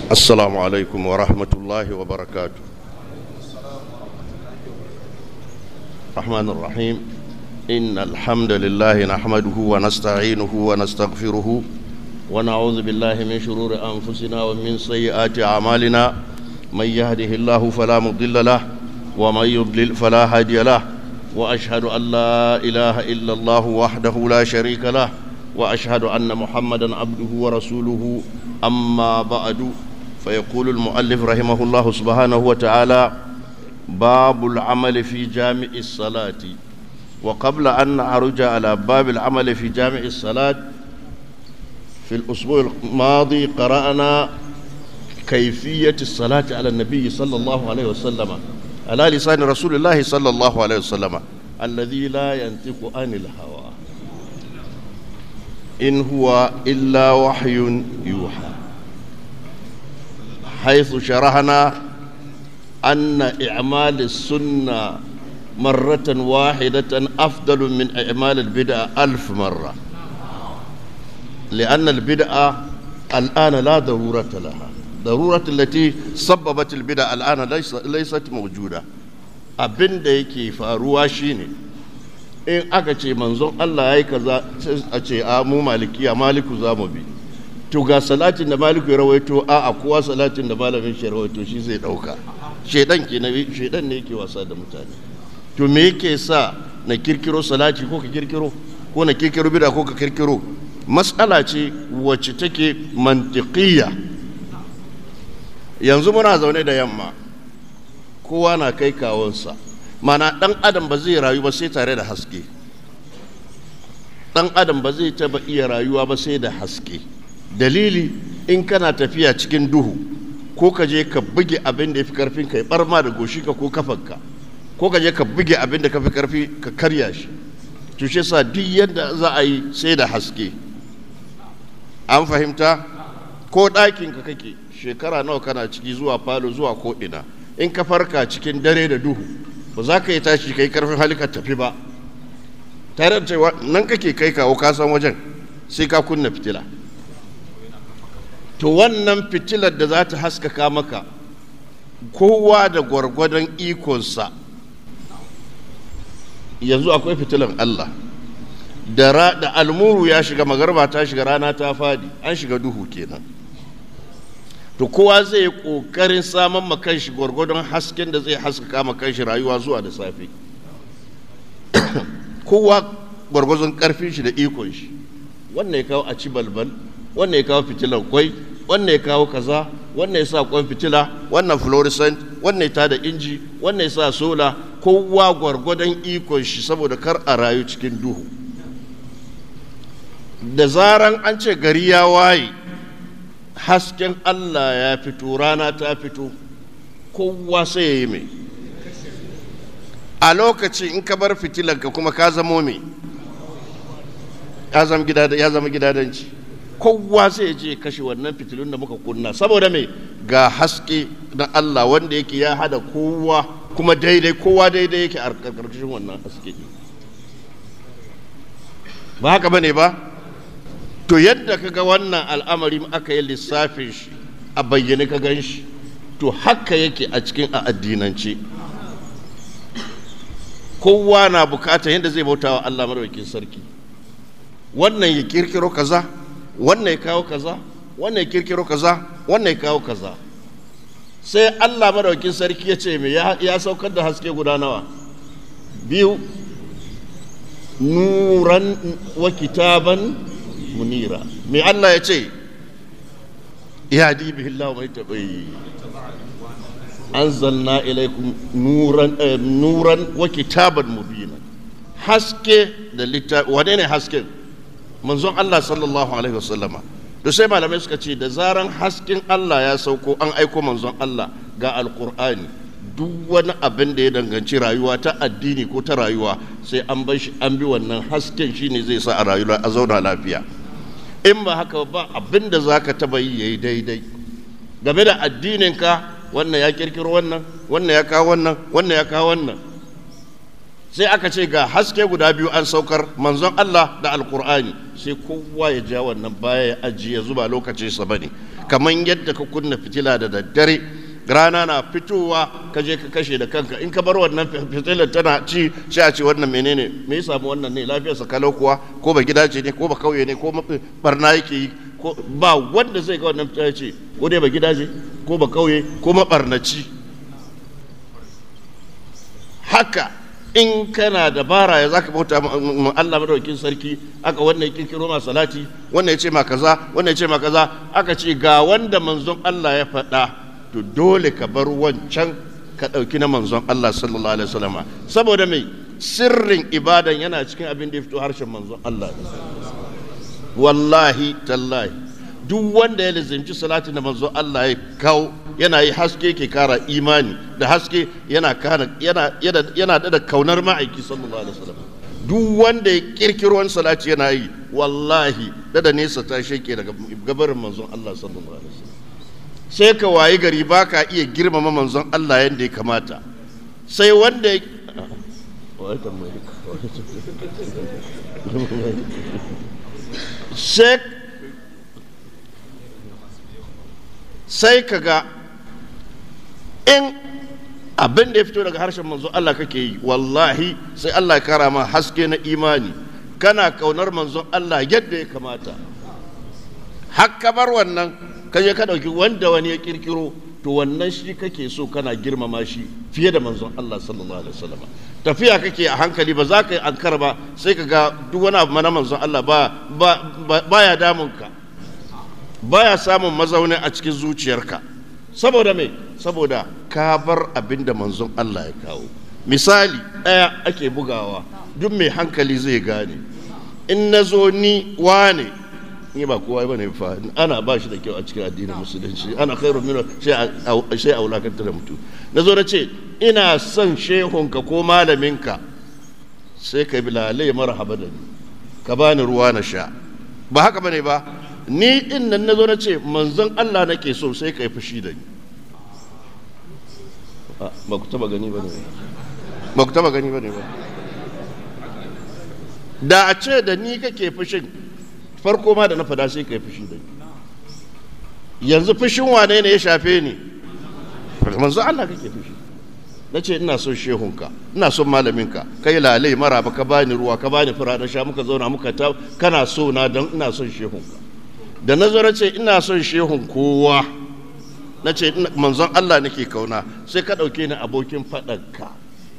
السلام عليكم ورحمة الله وبركاته الرحمن الرحيم إن الحمد لله نحمده ونستعينه ونستغفره ونعوذ بالله من شرور أنفسنا ومن سيئات أعمالنا من يهده الله فلا مضل له ومن يضلل فلا هادي له وأشهد أن لا إله إلا الله وحده لا شريك له وأشهد أن محمدا عبده ورسوله أما بعد فيقول المؤلف رحمه الله سبحانه وتعالى باب العمل في جامع الصلاة وقبل أن نعرج على باب العمل في جامع الصلاة في الأسبوع الماضي قرأنا كيفية الصلاة على النبي صلى الله عليه وسلم على لسان رسول الله صلى الله عليه وسلم الذي لا ينطق عن الهوى إن هو إلا وحي يوحى حيث شرحنا أن إعمال السنة مرة واحدة أفضل من إعمال البدعة ألف مرة لأن البدعة الآن لا ضرورة لها ضرورة التي سببت البدعة الآن ليس ليست موجودة abin da yake faruwa shine in aka ce manzon Allah ya yi kaza a ce a mu malikiya maliku za mu bi to ga salatin da maliku ya rawaito a a kowa salatin da malamin shi rawaito shi zai dauka shedan ke na shedan ne yake wasa da mutane to me yake sa na kirkiro salati ko ka kirkiro ko na kirkiro bida ko ka kirkiro matsala ce wacce take mantiqiyya yanzu muna zaune da yamma kowa na kai kawonsa mana dan adam ba zai rayu ba sai tare da haske dan adam ba zai taba iya rayuwa ba sai da haske dalili in kana tafiya cikin duhu ko ka je ka buge abin da ya fi karfin ka ya barma da goshi ka ko kafanka ko ka je ka buge abin da ka fi karfi ka karya shi to shi sa duk yadda za a yi sai da haske an fahimta ko ɗakin ka kake shekara nawa kana ciki zuwa falo zuwa ko ina in ka farka cikin dare da duhu ba za ka yi tashi kai karfin hali ka tafi ba tare da cewa nan kake kai kawo ka san wajen sai ka kunna fitila to wannan fitilar da za ta haskaka maka kowa da gwargwadon ikonsa yanzu akwai fitilan Allah da, da almuru ya shiga magarba ta shiga rana ta fadi an shiga duhu kenan to kowa zai yi ƙoƙarin samun makanshi gwargwadon hasken da zai haskaka makanshi rayuwa zuwa da safe kowa gwargwadon ƙarfin shi da ikon shi wannan ya kawo a ci balbal wannan ya kawo fitilan kwai wannan ya kawo kaza wannan ya sa kwan fitila wannan fluorescent wannan ya tada inji wannan ya sa sola kowa gwargwadon ikon shi saboda kar a rayu cikin duhu da zaran an ce gari ya waye hasken Allah ya fito rana ta fito kowa sai ya yi mai a lokaci in ka bar fitilanka kuma ka zamo mai ya zama gidadanci kowa sai ya je kashe wannan fitilun da muka kunna saboda mai ga haske na Allah wanda yake ya hada kowa kuma daidai kowa daidai yake a karkashin wannan haske ba haka bane ba to yadda ka ga wannan al'amari aka yi lissafin shi a bayyane ka gan shi to haka yake a cikin a addinance kowa na bukata yadda zai bauta wa Allah madaukakin sarki wannan ya kirkiro kaza wannan ya kawo kaza wannan ya kirkiro kaza wannan ya kawo kaza sai Allah madaukakin sarki ya ce mai ya saukar da haske guda nawa biyu nuran wa kitaban munira mai Allah ya ce ya dibi Allah mai taɓai anzalna ilaikum nuran nuran wa kitaban mubina haske da littafi wane ne hasken manzon Allah sallallahu alaihi wasallama to sai malamai suka ce da zaran hasken Allah ya sauko an aiko manzon Allah ga alkur'ani duk wani abin da ya danganci rayuwa ta addini ko ta rayuwa sai an bar shi an bi wannan hasken shine zai sa a rayuwa a zauna lafiya in ba haka ba abin da za ka taba yi ya yi daidai game da addininka wannan ya kirkiro wannan wannan ya kawo wannan wannan ya kawo wannan sai aka ce ga haske guda biyu an saukar manzon Allah da alkur'ani sai kowa ya ja wannan baya ya ajiye zuba lokacin sa bane kamar yadda ka kunna fitila da daddare rana na fitowa ka je ka kashe da kanka in ka bar wannan fitilar tana ci sai a ce wannan menene me ya samu wannan ne lafiyarsa kalau kuwa ko ba gidaje ne ko ba kauye ne ko barna yake yi ko ba wanda zai ga wannan fitilar ce ko dai ba gidaje ko ba kauye ko mabarnaci haka in kana dabara ya zaka bauta Allah madaukakin sarki aka wannan ya kirkiro ma salati wannan ya ce ma kaza wannan ya ce ma kaza aka ce ga wanda manzon Allah ya faɗa to dole ka bar wancan ka ɗauki na manzon Allah sallallahu alaihi wasallam saboda mai sirrin ibadan yana cikin abin da ya fito harshen manzon Allah wallahi tallahi duk wanda ya lizimci salatin da manzon Allah ya kawo yana yi haske ke kara imani da haske yana kana yana yana da kaunar ma'aiki sallallahu alaihi wasallam duk wanda ya kirkiro wani salati yana yi wallahi da da nesa ta sheke daga gabarin manzon Allah sallallahu alaihi wasallam sai ka wayi gari ba ka iya girmama manzon Allah yadda ya kamata sai wanda ya sai ka ga in abin da ya fito daga harshen manzon Allah kake yi wallahi sai Allah ya kara ma haske na imani kana kaunar manzon Allah yadda ya kamata har bar wannan ka je ka ɗauki wanda wani ya kirkiro to wannan shi kake so kana girmama shi fiye da manzon Allah sallallahu alaihi wasallam tafiya kake a hankali ba za ka yi ankara ba sai ka ga duk wani abu na manzon Allah ba baya damun ka baya samun mazauni a cikin zuciyarka saboda me saboda ka bar abin da manzon Allah ya kawo misali ɗaya ake bugawa duk mai hankali zai gane in na zo ni wane ni ba kowa ba ne fa ana ba shi da kyau a cikin addinin musulunci ana khairu min sai a wulakanta da mutum na zo na ce ina son shehunka ko malaminka sai ka bi lalai marhaba da ni ka bani ruwa na sha ba haka bane ba ni din nan na zo na ce manzon Allah nake so sai ka yi fushi da ni ba ku taba gani ba ne ba ku taba gani ba ne ba da a ce da ni kake fushin farko ma da na fada sai ka yi fushi da ni yanzu fushin wane ne ya shafe ni manzo Allah kake fushi na ce ina son shehunka ina son malaminka kai lalai mara ba ka bani ruwa ka bani fura na sha muka zauna muka ta kana so na don ina son shehunka da na zo na ce ina son shehun kowa na ce manzon Allah nake kauna sai ka ɗauke ni abokin faɗanka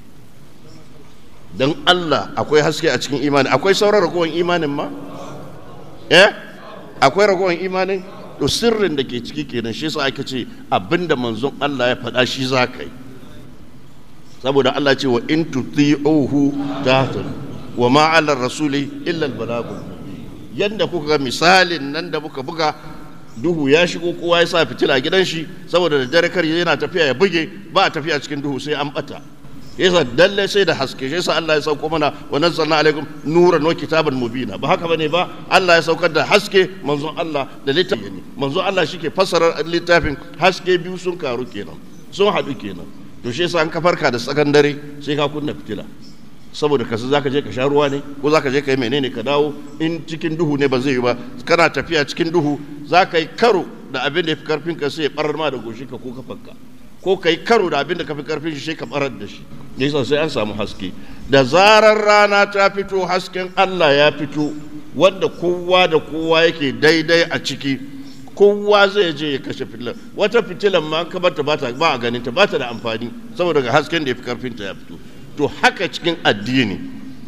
don Allah akwai haske a cikin imani akwai sauran ragowar imanin ma eh akwai ragowar imanin to sirrin da ke ciki kenan shi yasa ake ce abinda manzon Allah ya faɗa shi za ka yi saboda Allah ce wa in tuti'uhu tahtadu wa ma 'ala rasuli illa al-balagul yanda kuka ga misalin nan da muka buga duhu ya shigo kowa ya sa fitila gidan shi saboda da dare kar yana tafiya ya buge ba a tafiya cikin duhu sai an bata yasa dalle sai da haske yasa Allah ya sauko mana wa nazzalna alaikum nuran wa kitaban mubina ba haka bane ba Allah ya saukar da haske manzon Allah da littafi manzon Allah shike fassara littafin haske biyu sun karu kenan sun haɗu kenan to shi yasa an ka farka da tsakan dare sai ka kunna fitila saboda kasu za ka je ka sha ruwa ne ko za ka je ka yi menene ka dawo in cikin duhu ne ba zai yi ba kana tafiya cikin duhu za ka yi karo da abin da ya fi karfin ka sai ya barar ma da goshi ka ko kafanka ko ka yi karo da abin da ka fi karfin shi sai ka barar da shi yasa sai an samu haske da zarar rana ta fito hasken Allah ya fito wanda kowa da kowa yake daidai a ciki kowa zai je ya kashe fitilar wata fitilar ma ka bata ba a ganin ta ba ta da amfani saboda ga hasken da ya fi karfin ta ya fito to haka cikin addini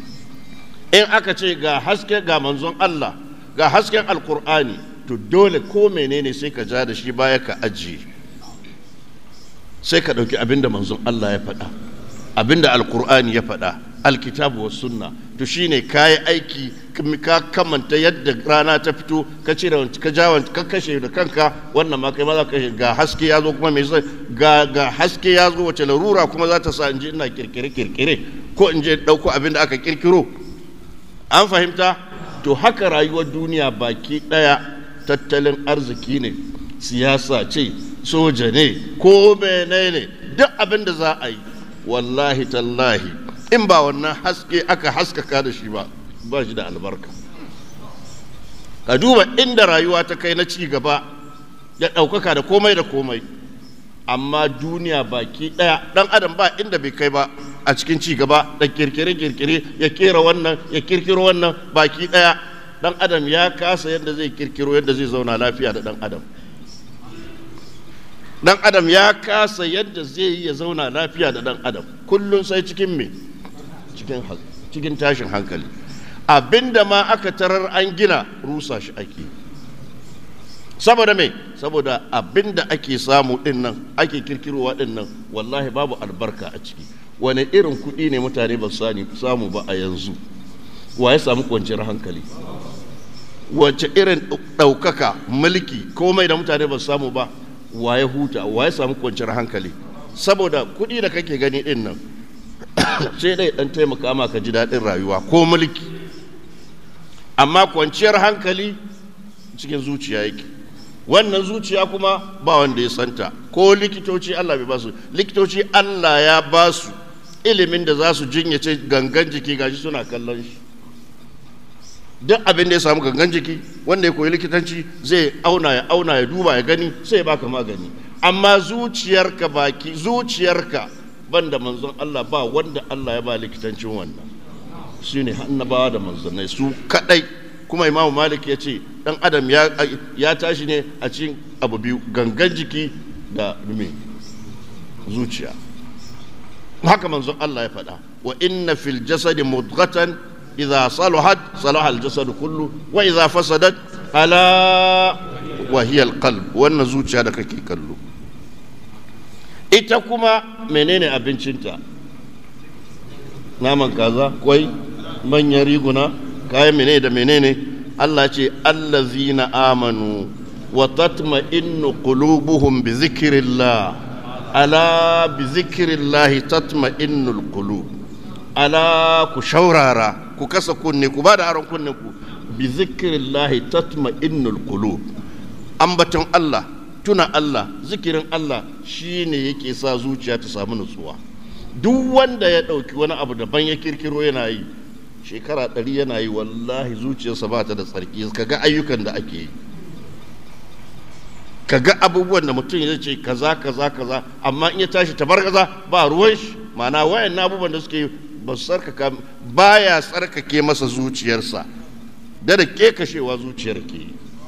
in aka ce ga haske ga manzon Allah ga hasken alkur'ani to dole ko menene sai ka ja da shi baya ka ajiye sai ka ɗauki abinda manzon Allah ya faɗa abinda alkur'ani ya faɗa alkitabu wa sunna to shine kayi aiki ka kamanta yadda rana ta fito ka cire ka jawan ka kashe da kanka wannan ma kai ma za ka kashe ga haske ya zo kuma mai sai ga ga haske ya zo wace larura kuma za ta sa in je ina kirkire kirkire ko in je dauko abin da aka kirkiro an fahimta to haka rayuwar duniya baki daya tattalin arziki ne siyasa ce soja ne ko menene duk abin da za a yi wallahi tallahi in ba wannan haske aka haskaka da shi ba ba shi da albarka ka duba inda rayuwa ta kai na ci gaba da ɗaukaka da komai da komai amma duniya baki ɗaya ɗan adam ba inda bai kai ba a cikin ci gaba da kirkire-kirkire ya kera wannan ya kirkiro wannan baki ɗaya ɗan adam ya kasa yadda zai kirkiro yadda zai zauna lafiya da ɗan adam ɗan adam ya kasa yadda zai yi ya zauna lafiya da ɗan adam kullum sai cikin me cikin tashin hankali abinda ma aka tarar an gina rusa shi ake saboda me saboda abinda ake samu din nan ake kirkirowa din nan wallahi babu albarka a ciki wani irin kuɗi ne mutane ba samu ba a yanzu wa ya samu kwanciyar hankali wace irin ɗaukaka mulki komai da mutane ba samu ba wa ya huta wa ya samu kwanciyar hankali saboda kuɗi da kake gani din nan sai dai ɗan taimaka ma ka ji daɗin rayuwa ko mulki amma kwanciyar hankali cikin zuciya yake wannan zuciya kuma ba wanda ya santa ko likitoci Allah bai basu likitoci Allah ya basu ilimin da za su jinyace gangan jiki gashi suna kallon shi duk abin da ya samu gangan jiki wanda ya koyi likitanci zai auna ya auna ya duba ya gani sai ya baka magani amma zuciyarka baki zuciyarka banda manzon Allah ba wanda Allah ya ba likitancin wannan su ne annabawa da manzannai su kadai kuma imamu malik ya ce dan adam ya tashi ne a cikin abu biyu gangan jiki da rumi zuciya haka manzon Allah ya faɗa wa inna fil jasadi mudghatan idza salahat salaha al jasad kullu wa idza fasadat ala wa hiya al qalb wannan zuciya da kake kallo ita kuma menene abincinta naman kaza kwai manyan riguna kayan menene da menene Allah ce allazina amanu wa tatma'innu qulubuhum bi zikrillah ala bi zikrillah tatma'innul qulub ala ku shaurara ku kasa kunne ku ba da aron kunne ku bi zikrillah tatma'innul qulub ambaton Allah tuna Allah zikirin Allah shine yake sa zuciya ta samu nutsuwa duk wanda ya ɗauki wani abu daban ya kirkiro yana yi shekara ɗari yana yi wallahi zuciyarsa ba ta da tsarki kaga ayyukan da ake yi kaga abubuwan da mutum ya ce kaza kaza kaza amma in ya tashi tabar kaza ba ruwan shi ma'ana wayan abubuwan da suke ba su tsarkaka baya tsarkake masa zuciyarsa da da ke kashewa zuciyar ke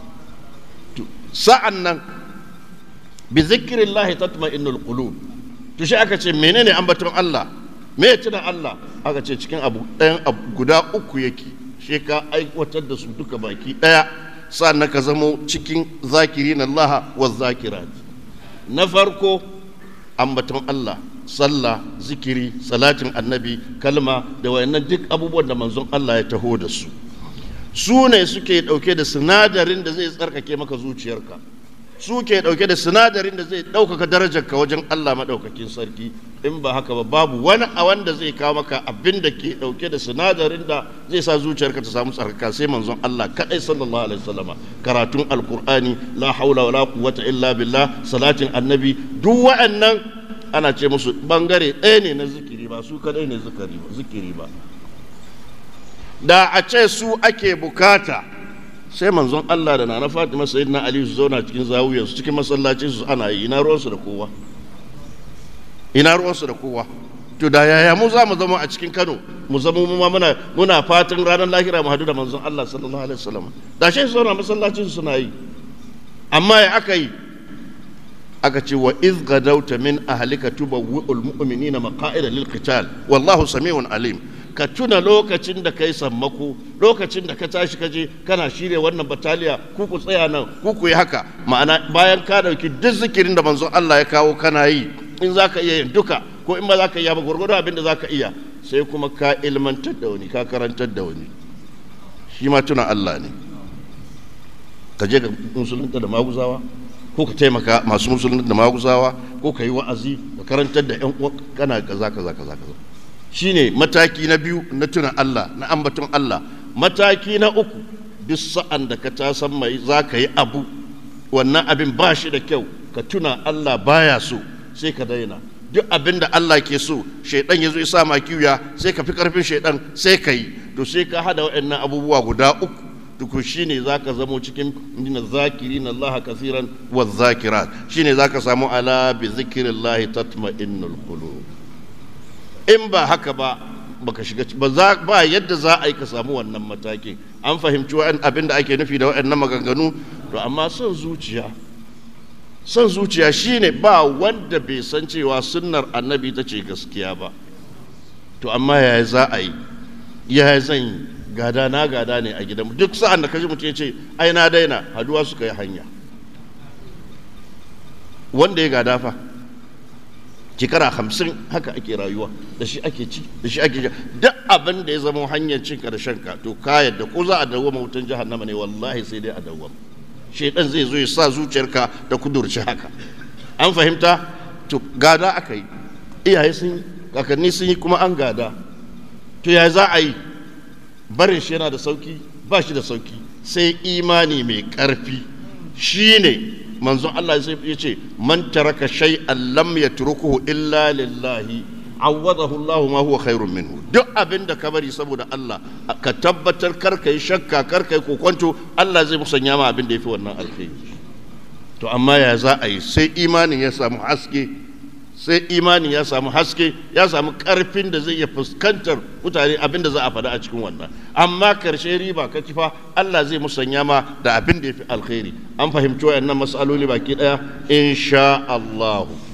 sa'an nan bi zikirillahi tatma'innul qulub to shi aka ce menene ambaton Allah me ya tuna Allah aka ce cikin abu ɗayan abu guda uku yake shi ka aiwatar da su duka baki ɗaya sannan ka zamo cikin zakirin Allah wa zakirat na farko ambaton Allah sallah zikiri salatin annabi kalma da wayannan duk abubuwan da manzon Allah ya taho da su su ne suke ɗauke da sinadarin da zai tsarkake maka zuciyarka su ke ɗauke da sinadarin da zai ɗaukaka darajarka wajen Allah maɗaukakin sarki in ba haka ba babu wani a wanda zai kawo maka abin da ke ɗauke da sinadarin da zai sa zuciyarka ta samu tsarkaka sai manzon Allah kaɗai sallallahu alaihi wasallama karatun alkur'ani la haula wala quwwata illa billah salatin annabi duk wa'annan ana ce musu bangare ɗaya ne na zikiri ba su kaɗai ne zikiri ba da a ce su ake bukata sai manzon Allah da nana Fatima sayyidina Ali su zauna cikin zawiyar su cikin masallacin su ana yi ina ruwansu da kowa ina ruwansu da kowa to da yaya mu za mu zama a cikin Kano mu zama mu ma muna muna fatan ranar lahira mu hadu da manzon Allah sallallahu alaihi wasallam da shi su zauna masallacin su suna yi amma ya aka yi aka ce wa iz gadauta min ahlika tubawwi'ul mu'minina maqa'ida lil qital wallahu samiun alim ka tuna lokacin da ka yi sammako lokacin da ka tashi kaje kana shirya wannan bataliya ku ku tsaya nan ku ku yi haka ma'ana bayan ka dauki duk zikirin da manzon Allah ya kawo kana yi in za ka iya yin duka ko in ba za ka iya ba gwargwado abin da za ka iya sai kuma ka ilmantar da wani ka karantar da wani shi ma tuna Allah ne ka je ka musulunta da maguzawa ko ka taimaka masu musulunta da maguzawa ko ka yi wa'azi ka karantar da 'yan uwa kana kaza kaza kaza kaza shine mataki na biyu na tuna Allah na ambaton Allah mataki na uku duk sa'an da ka ta san mai za ka yi abu wannan abin ba shi da kyau ka tuna Allah baya so sai ka daina duk abin da Allah ke so shaidan ya zo ya sa ma kiwiya sai ka fi karfin shaidan sai ka yi to sai ka hada waɗannan abubuwa guda uku to to shine zaka zamo cikin min zakirin Allah kaseeran wa zakirat shine zaka samu ala bi zikrillah tatma'innul qulub in ba haka ba baka shiga ba za ba yadda za a yi ka samu wannan matakin an fahimci wa'an abin da ake nufi da waɗannan maganganu to amma son zuciya son zuciya shine ba wanda bai san cewa sunnar annabi ta ce gaskiya ba to amma yaya za a yi yaya zan yi gada na gada ne a gidan duk sa'an da kaji mutum ya ce ai na daina haduwa suka yi hanya wanda ya gada fa shekara hamsin haka ake rayuwa da shi ake ci da shi ake duk abin da ya zama hanyar cin karshen ka to ka yadda ko za a dawwama wutan jahannama ne wallahi sai dai a dawwama shaidan zai zo ya sa zuciyarka da kudurci haka an fahimta to gada aka yi iyaye sun yi kakanni sun yi kuma an gada to ya za a yi barin shi yana da sauki ba shi da sauki sai imani mai karfi shine manzon Allah ya ce man taraka shay'an lam yatrukuhu illa lillahi awadahu Allah ma huwa khairun minhu duk abin da ka bari saboda Allah ka tabbatar kar kai shakka kar kai kokonto Allah zai musanya ma abin da yafi wannan alkhairi to amma ya za a yi sai imanin ya samu haske sai imanin ya samu haske ya samu karfin da zai iya fuskantar mutane abin da za a faɗa a cikin wannan amma karshe riba ka kifa Allah zai musanya ma da abin da ya fi alkhairi an fahimci wayannan mas'aloli baki ɗaya insha Allah